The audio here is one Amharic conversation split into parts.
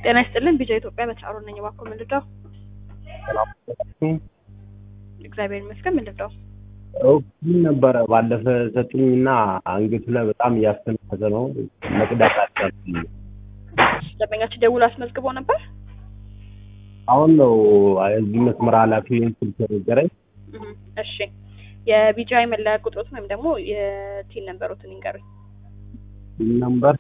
ጤና ይስጥልን ቢጃ ኢትዮጵያ በተጫሮ ነኝ። እባክዎ ምንድነው? እግዚአብሔር ይመስገን ምንድነው? ምን ነበረ ባለፈ ሰጡኝና አንገቱ ላይ በጣም እያስተነፈሰ ነው። መቅዳት አልቻልኩም። ደንበኛችን ደውሎ አስመዝግቦ ነበር። አሁን ነው እዚህ መስመር ኃላፊ ስልክ ነገረኝ። እህ፣ እሺ የቢጃይ መለያ ቁጥሮትን ወይም ደግሞ የቲን ነንበሮትን ይንገሩኝ። ነምበር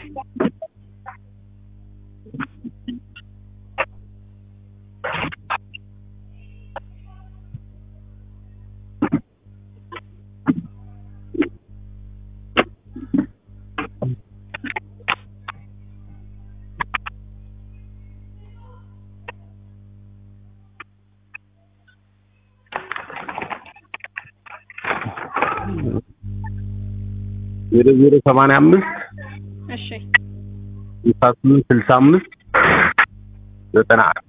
ዜሮ ዜሮ ሰማንያ አምስት እሺ ስልሳ ስምንት ስልሳ አምስት ዘጠና አንድ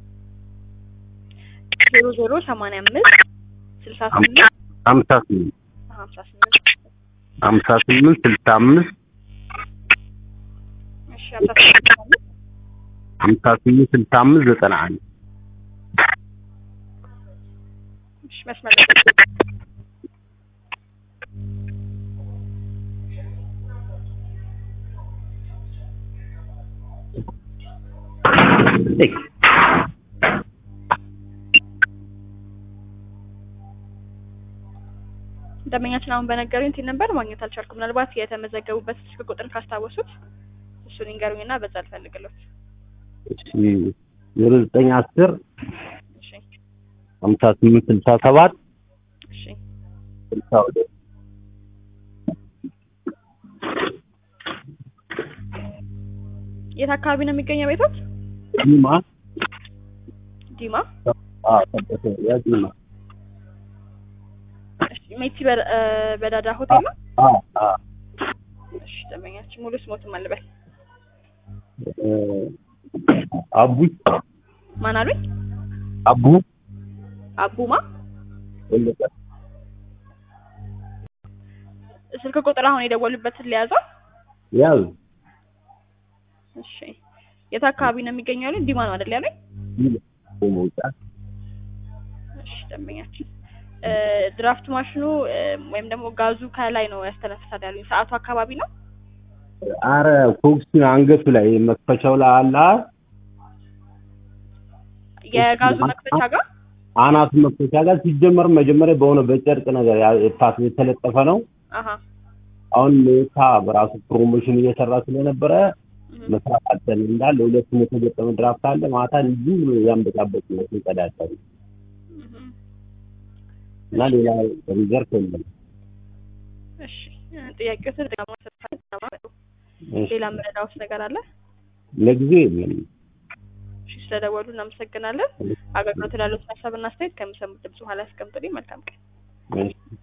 ዜሮ ዜሮ ሰማንያ አምስት ስልሳ ስምንት ሀምሳ ስምንት ሀምሳ ስምንት ሀምሳ ስምንት ስልሳ አምስት እሺ ሀምሳ ስምንት ስልሳ አምስት ሀምሳ ስምንት ስልሳ አምስት ዘጠና አንድ እሺ መስመር ላይ ደንበኛችን አሁን በነገሩኝ ቲን ነበር ማግኘት አልቻልኩም። ምናልባት የተመዘገቡበት ስልክ ቁጥር ካስታወሱት እሱን ይንገሩኝና በዛ ልፈልግሎት። እሺ ዜሮ ዘጠኝ አስር እሺ ሀምሳ ስምንት ስልሳ ሰባት እሺ ስልሳ ሁለት የት አካባቢ ነው የሚገኘው ቤቶት? ዲማ ዲማ። አዎ ጠበተ ያ ዲማ እሺ ሜቲ በ- እ በዳዳ ሆቴል ነው። አዎ አዎ እሺ ደንበኛችን ሙሉ ስሞትም አልበል እ አቡ ማን አሉኝ? አቡ አቡማ ወለቀ ስልክ ቁጥር አሁን የደወሉበትን ሊያዘው። ያዝ እሺ የት አካባቢ ነው የሚገኘው ያሉኝ? ዲማ ነው አይደል ያሉኝ? መውጫ እሺ ደንበኛችን እ ድራፍት ማሽኑ እ ወይም ደግሞ ጋዙ ከላይ ነው ያስተነፍሳል ያሉኝ። ሰዓቱ አካባቢ ነው። አረ ፎክስ አንገቱ ላይ መክፈቻው ላይ አለ የጋዙ መክፈቻ ጋር አናቱ መክፈቻ ጋር ሲጀመር መጀመሪያ በሆነ በጨርቅ ነገር ያ- የፓስ የተለጠፈ ነው። አሀ አሁን ሜታ በራሱ ፕሮሞሽን እየሰራ ስለነበረ እህ፣ መስራት አልቻለም። እንዳለ ሁለቱም የተገጠመ ድራፍት አለ። ማታ ልጁ ያንበጣበጥ ነው ሲቀዳጠሉ እህ። እና ሌላ ሪዘርቭ የለም። እሺ ጥያቄዎትን ደግሞ ሰጥታለሁ። እሺ፣ ሌላ ምረዳውስ ነገር አለ? ለጊዜው የለም። እሺ ስለደወሉ እናመሰግናለን። አገልግሎት ላሉት ሀሳብና አስተያየት ከሚሰሙት ድምጽ በኋላ ያስቀምጡልኝ። መልካም ቀን። እሺ